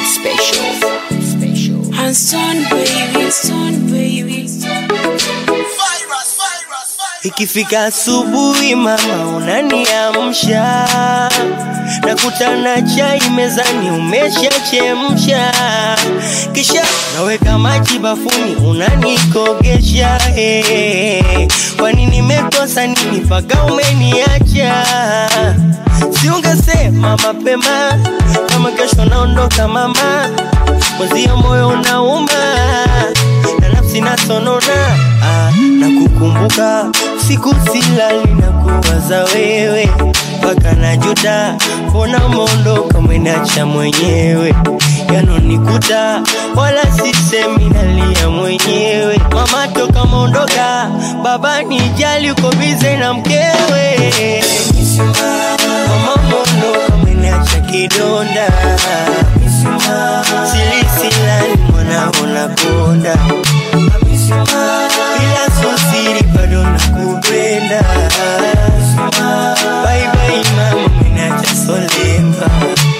special. Special. Hanson baby, Hanson baby. Ikifika asubuhi mama unaniamsha, nakutana chai mezani umeshachemsha, kisha naweka maji bafuni unanikogesha. Hey, kwani nimekosa nini mpaka umeniacha? Si ungesema mapema kama kesho naondoka mama, mwenzio moyo unauma na nafsi nasonona ah, na kukumbuka siku silali na kuwaza wewe mpaka najuta, mbona umeondoka umeniacha mwenyewe yanonikuta wala sisemi nalia mwenyewe mama toka mondoka baba nijali uko bize na mkewe mama mondoka umeniacha kidonda silisilani mwanao nakonda bila sosiri bado nakupenda baibai mama umeniacha solemba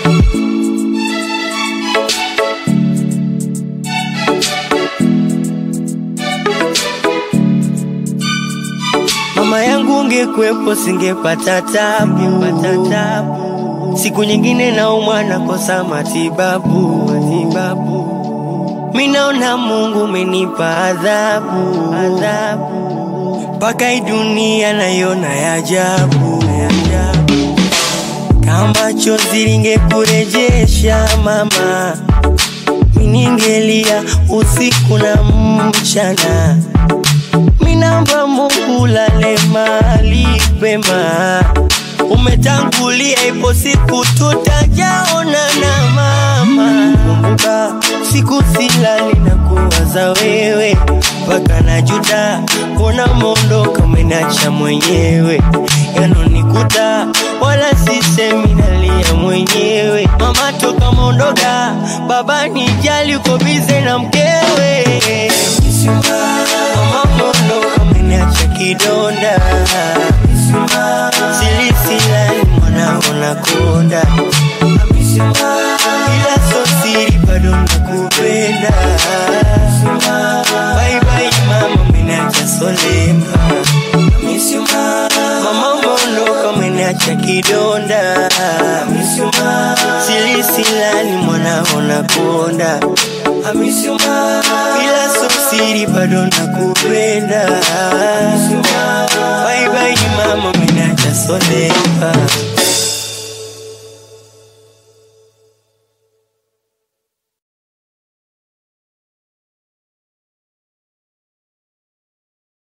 Mama yangu ungekwepo singepata tabu, tabu. Siku nyingine naumwa nakosa matibabu, matibabu. Mi naona Mungu umenipa adhabu, adhabu. Mpaka hii dunia naiona ya ajabu, ya ajabu. Kama chozi lingekurejesha mama, mi ningelia usiku na mchana minamba Mungu lale mali pema, umetangulia, ipo siku tutajaona na mama. Kumbuka siku silali na kuwaza wewe, mpaka najuta, mbona umeondoka umeniacha mwenyewe, yanonikuta wala sisemi nalia mwenyewe. Mama toka mondoka, baba nijali, uko bize na mkewe Mama mondoka umeniacha kidonda silisilani mwanao nakonda ila sosiri bado nakupenda baibai mama umeniacha solemba mama mondoka umeniacha kidonda silisilani mwanao nakonda ila sosiri bado nakupenda baibai mama umeniacha solemba